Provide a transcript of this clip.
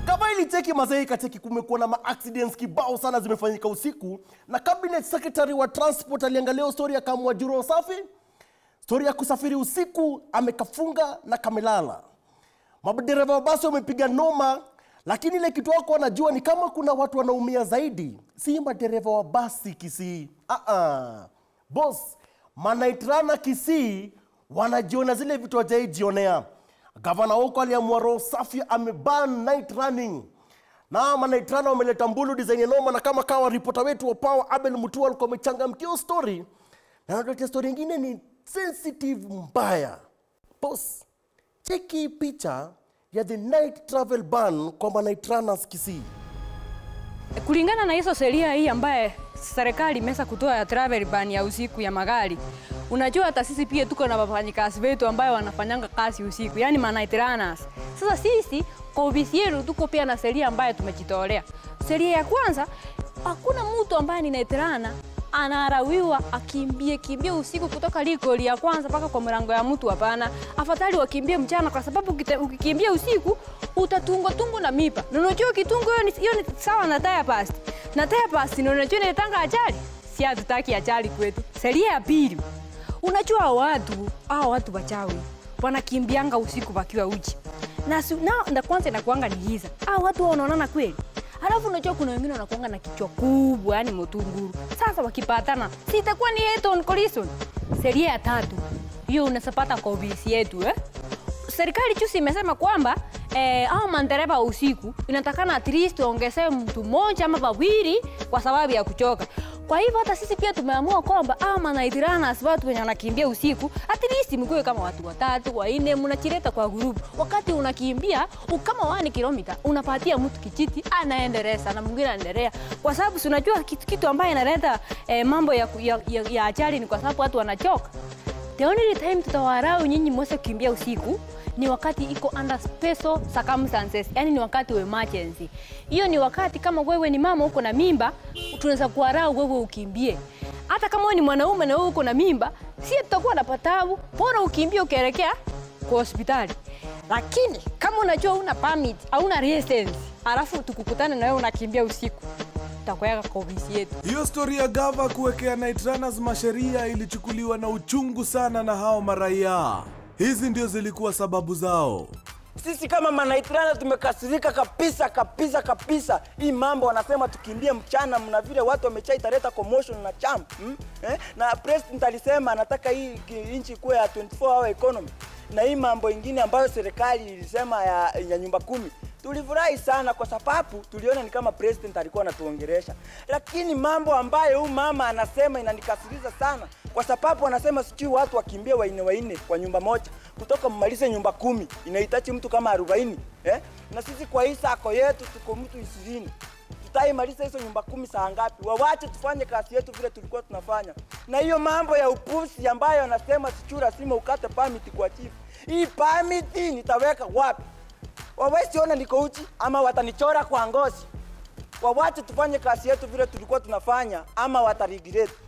kama ilicheki mazee ikacheki kumekuwa na maaccidents kibao sana zimefanyika usiku na cabinet secretary wa transport aliangalia hiyo story akaamua juro safi stori ya kusafiri usiku amekafunga na kamelala madereva wa basi wamepiga noma lakini ile kitu wako wanajua ni kama kuna watu wanaumia zaidi si madereva wa basi kisii uh-uh. bos manaitrana kisii wanajiona zile vitu wajaijionea gavana huko aliamua roho safi ameban night running na manaitrana wameleta mbulu design ya noma na kama kawa ripota wetu wa power abel mutua alikuwa amechangamkia hiyo story na natotea story ingine ni sensitive mbaya bos cheki picha ya the night travel ban kwa manaitranas kisii Kulingana na hizo sheria hii ambaye serikali imeweza kutoa ya travel ban ya usiku ya magari, unajua hata sisi pia tuko na wafanyikazi wetu ambayo wanafanyanga kazi usiku, yani ma night runners. Sasa sisi kwa ofisi yetu tuko pia na sheria ambayo tumejitolea. Sheria ya kwanza, hakuna mtu ambaye ni night runner anarawiwa akimbie kimbie usiku kutoka likoli ya kwanza mpaka kwa mlango ya mtu. Hapana, afadhali wakimbie mchana, kwa sababu ukite- ukikimbia usiku utatungwa tungu na mipa. Na unajua kitungu hiyo ni, hiyo ni sawa na tire past. Na tire past ni unajua inatanga ajali. Si hatutaki ajali kwetu. Sheria ya pili, unajua watu hao watu wachawi wanakimbianga usiku wakiwa uchi na, su, na, na kwanza inakuanga ni giza. Hao watu wao wanaonana kweli Alafu unajua kuna wengine wanakuanga na kichwa kubwa, yani motunguru. Sasa wakipatana, si itakuwa ni head on collision. Sheria ya tatu hiyo unasapata kwa ofisi yetu eh? Serikali juzi imesema kwamba eh, au mandereva wa usiku inatakana at least waongezewe mtu mmoja ama wawili kwa sababu ya kuchoka. Kwa hivyo hata sisi pia tumeamua kwamba ama night runners, watu wenye wanakimbia usiku, at least mkuwe kama watu watatu wanne, mnachileta kwa group. Wakati unakimbia u- kama wani kilomita, unapatia mtu kijiti anaendeleza na mwingine anaendelea, kwa sababu si unajua kitu, kitu ambayo inaleta eh, mambo ya, ku- ya, ya, ya ajali ni kwa sababu watu wanachoka. The only time tutawarau nyinyi mweze kukimbia usiku ni wakati iko under special circumstances, yani ni wakati wa emergency. Hiyo ni wakati kama wewe ni mama uko na mimba, tunaweza kuwarau wewe ukimbie. Hata kama wewe ni mwanaume na wewe uko na mimba, si tutakuwa na patabu, bora ukimbie ukielekea kwa hospitali. Lakini kama unajua una permit, hauna license, alafu tukukutane na wewe unakimbia usiku, tutakuweka kwa ofisi yetu. Hiyo stori ya gava kuwekea night runners masheria ilichukuliwa na uchungu sana na hao maraia. Hizi ndio zilikuwa sababu zao. Sisi kama manaitrana tumekasirika kabisa kabisa kabisa. Hii mambo wanasema tukimbie mchana, mna vile watu wamechai italeta commotion na champ hmm? eh? na president alisema anataka hii ki- nchi kuwe ya 24 hour economy, na hii mambo ingine ambayo serikali ilisema ya, ya nyumba kumi tulifurahi sana kwa sababu tuliona ni kama president alikuwa anatuongeresha, lakini mambo ambayo huyu mama anasema inanikasirisha sana, kwa sababu anasema sijui watu wakimbie waine waine kwa nyumba moja, kutoka mmalize nyumba kumi inahitaji mtu kama arobaini eh? na sisi kwa hii sako yetu tuko mtu ishirini tutaimaliza hizo nyumba kumi saa ngapi? Wawache tufanye kazi yetu vile tulikuwa tunafanya. Na hiyo mambo ya upusi ambayo anasema sijui lazima ukate permit kwa chief, hii permit nitaweka wapi? wawezi ona niko uchi ama watanichora kwa ngozi. Wawache tufanye kazi yetu vile tulikuwa tunafanya ama wataregret.